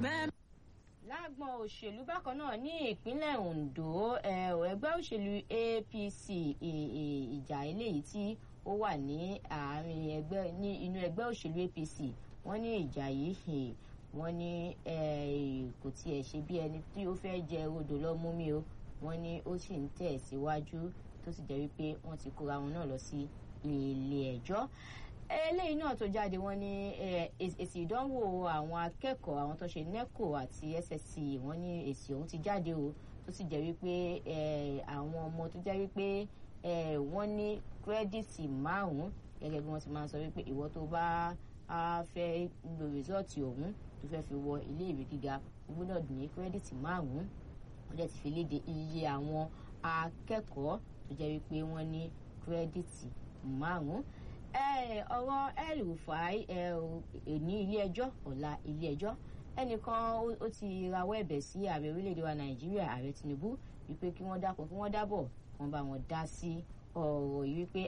fẹ́. lágbọn òṣèlú bákan náà ní ìpínlẹ̀ Ondo ẹgbẹ́ òṣèlú APC ìjà eléyìí tí ó wà ní àárín ẹgbẹ́ ní inú ẹgbẹ́ òṣèlú APC wọ́n ní ìjà yìí wọ́n ní kò tiẹ̀ ṣe bí ẹni tí ó fẹ́ jẹ odò lọ́mú mi o wọ́n ní ó sì ń tẹ̀ síwájú tó sì jẹ́ wípé wọ́n ti kóra wọn náà lọ sí ilé ẹjọ́ eléyìí náà tó jáde wọ́n ní èsì ìdánwò àwọn akẹ́kọ̀ọ́ àwọn tó ṣe NECO àti SSC wọ́n ní èsì ọ̀hún ti jáde o tó sì jẹ́ wípé àwọn ọmọ tó jẹ́ wípé wọ́n ní kírẹ́dìtì márùn-ún gẹ́gẹ́ bí wọ́n ti máa ń sọ wípé ìwọ tó bá fẹ́ lo rìsọ́ọ̀tì ọ̀hún tó fẹ́ fi wọ ilé ìwé gíga o gbọ́dọ̀ ní kírẹ́dìtì márùn-ún wọ́n dẹ̀ ti fi léde iye àwọn akẹ́kọ̀ọ́ tó jẹ́ wípé wọ́n ní kírẹ́dìtì márùn-ún ọ̀rọ̀ El-Rufai ní ilé ẹjọ́ ọ̀la ilé ẹjọ́ ẹnìkan ó ti rawọ́ ẹ̀bẹ̀ sí ààrẹ orílẹ̀-èdè wa Nàìjíríà ààrẹ Tinubu wípé kí wọ́n dákun kí wọ́n dábọ̀ wọ́n bá wọn dá sí ọ̀rọ̀ yìí wípé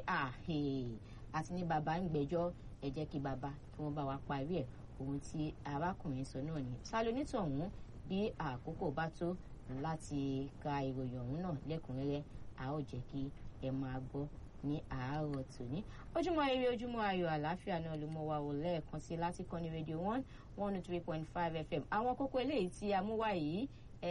àti ní bàbá ń gbẹ́jọ́ ẹ jẹ́ kí bàbá kí wọ́n bá wa parí ẹ̀ ohun tí arákùnrin sọ náà ni salonitọ̀hún bí àkókò bá tó láti ka ìròyìn ọ̀hún náà lẹ́kùnrẹ́rẹ́ a ó jẹ́ kí ẹ máa gbọ́ ní àárọ̀ tòní ojúmọ́ ire ojúmọ́ ayọ̀ àlàáfíà náà ló mọ́ wa wò lẹ́ẹ̀kan sí láti kọ́ni rédíò one one oh three point five fm àwọn kókó eléyìí tí a mú wá yìí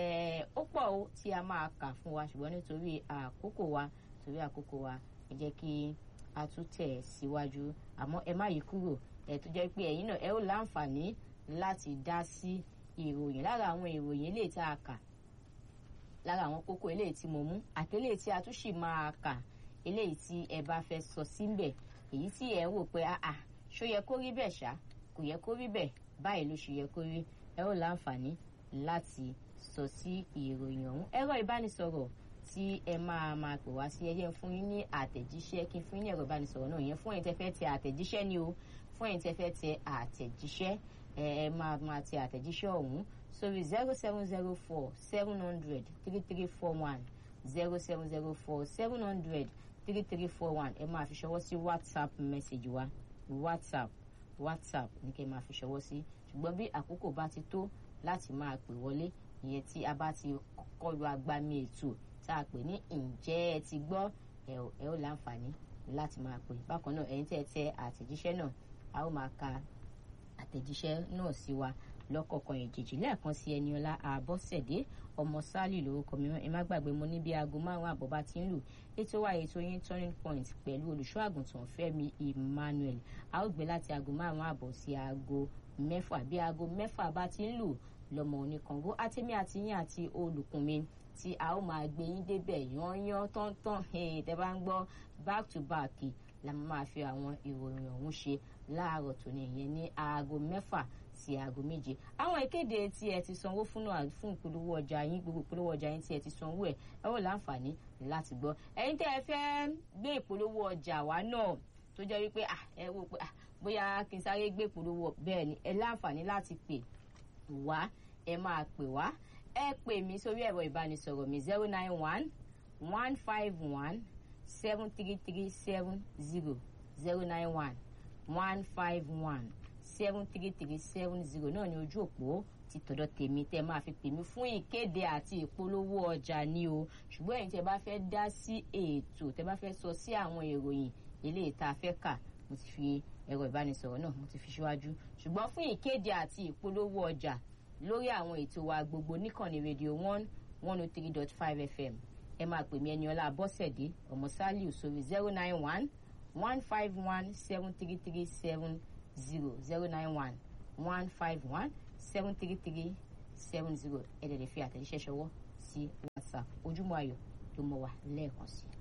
ó pọ̀ ó tí a máa kà fún wa ṣùgbọ́n nítorí àkókò wa torí àkókò wa ẹ jẹ́ kí a tún tẹ̀ síwájú àmọ́ ẹ má yí kúrò ẹ tó jẹ́ pé ẹ̀yin náà ẹ ó láǹfààní láti dá sí ìròyìn lára àwọn ìròyìn eléyìí tá a kà lára àwọn kókó eléyìí tí mo mú àtẹlẹ́yìí tí a tún sì máa kà eléyìí tí ẹ bá fẹ́ sọ síbẹ̀ èyí tí ẹ ń wò pé àà ṣó yẹ kó rí bẹ́ẹ̀ ṣá kò yẹ kó rí bẹ́ẹ̀ báyìí ló ṣe yẹ kó rí ẹ ó láǹfààní láti sọ sí ìròyìn ọ̀hún ẹ̀rọ ìbánisọ̀rọ̀ tí ẹ máa máa pè wá sí ẹjẹ́ fún yín ní àtẹ̀jíṣẹ́ kí n fún yín ní ẹ̀rọ ìbánisọ̀rọ̀ náà yẹn fún ẹ̀yin tẹ́ fẹ́ tẹ àtẹ̀jíṣẹ́ ni o fún ẹ̀yin tẹ́ fẹ́ tẹ àtẹ̀jíṣẹ́ ẹ ẹ máa máa tẹ àtẹ̀jíṣẹ́ ọ̀hún sórí zero seven zero four seven hundred three three four one zero seven zero four seven hundred three three four one ẹ máa fi ṣọwọ́ sí whatsapp message wa whatsapp whatsapp ní kẹ́ ẹ máa fi ṣọwọ́ sí ṣùgbọ́n bí àkókò bá ti tó láti máa pè wọlé ìyẹn tí a bá ti kọlu agbami ètò tá a pè ní ǹjẹ́ ẹ ti gbọ́ ẹ ó láǹfààní láti máa pè bákan náà ẹ̀yin tẹ́ ẹ tẹ àtẹ̀jíṣẹ́ náà a ó máa ka àtẹ̀jíṣẹ́ náà sí wa lọ́kọ̀ọ̀kan ìjèjì lẹ́ẹ̀kan sí Ẹniọlá Àbọ̀sẹ̀dé ọmọ Sálì lórúkọ mi ẹ má gbàgbé mo ní bí aago márùn àbọ̀ bá ti ń lù ètò wa ètò yín turning point pẹ̀lú olùṣọ́ àgùntàn Fẹ́mi Emmanuel a ó gbé láti aago márùn àbọ̀ sí aago mẹ́fà bí aago mẹ́fà bá ti ń lù lọ́mọ oníkàngó àtẹ̀mí àti yín àti olùkùn mi tí a ó máa gbé yín débẹ̀ yányán tọ́ntọ́n tẹ́ bá ń gbọ́ back to back la máa fi àwọn ìròyìn ọ̀hún ṣe láàárọ̀ tòní ìyẹn ní aago mẹ́fà sí aago méje àwọn ìkéde tí ẹ ti sanwó fún náà fún ìpolówó ọjà yín gbogbo ìpolówó ọjà yín tí ẹ ti sanwó ẹ ẹ ó láǹfààní láti gbọ́ ẹ̀yin tẹ́ ẹ fẹ́ gbé ìpolówó ọjà wa náà tó jẹ́ wípé ẹ wò pé bóyá kí n sáré gbé ìpolówó bẹ́ẹ̀ ni ẹ láǹfààní láti pè wá ẹ máa pè wá ẹ pè mí sórí ẹ̀rọ ìbánisọ̀rọ̀ mi zero nine one one five one seven three three seven zero zero nine one one five one seven three three seven zero náà ni ojú òpó ti tọ̀dọ̀ tèmi tẹ́ máa fi pè mí fún ìkéde àti ìpolówó ọjà ni o ṣùgbọ́n ẹ̀yin tẹ́ bá fẹ́ dá sí ètò tẹ́ bá fẹ́ sọ sí àwọn ìròyìn eléyìí tá a fẹ́ kà mo ti fi ẹ̀rọ ìbánisọ̀rọ̀ náà mo ti fi síwájú ṣùgbọ́n fún ìkéde àti ìpolówó ọjà lórí àwọn ètò wa gbogbo níkànnì rédíò one one oh three dot five fm ẹ máa pè mí Ẹniọlá Abọ́sẹ̀dé ọmọ Sálíù sórí zero nine one one five one seven three three seven zero zero nine one one five one seven three three seven zero ẹ dẹ̀ lè fi àtẹ̀jíṣẹ́ ṣọwọ́ sí WhatsApp ojúmọ́ ayọ̀ ló mọ̀ wá lẹ́ẹ̀kan sí i.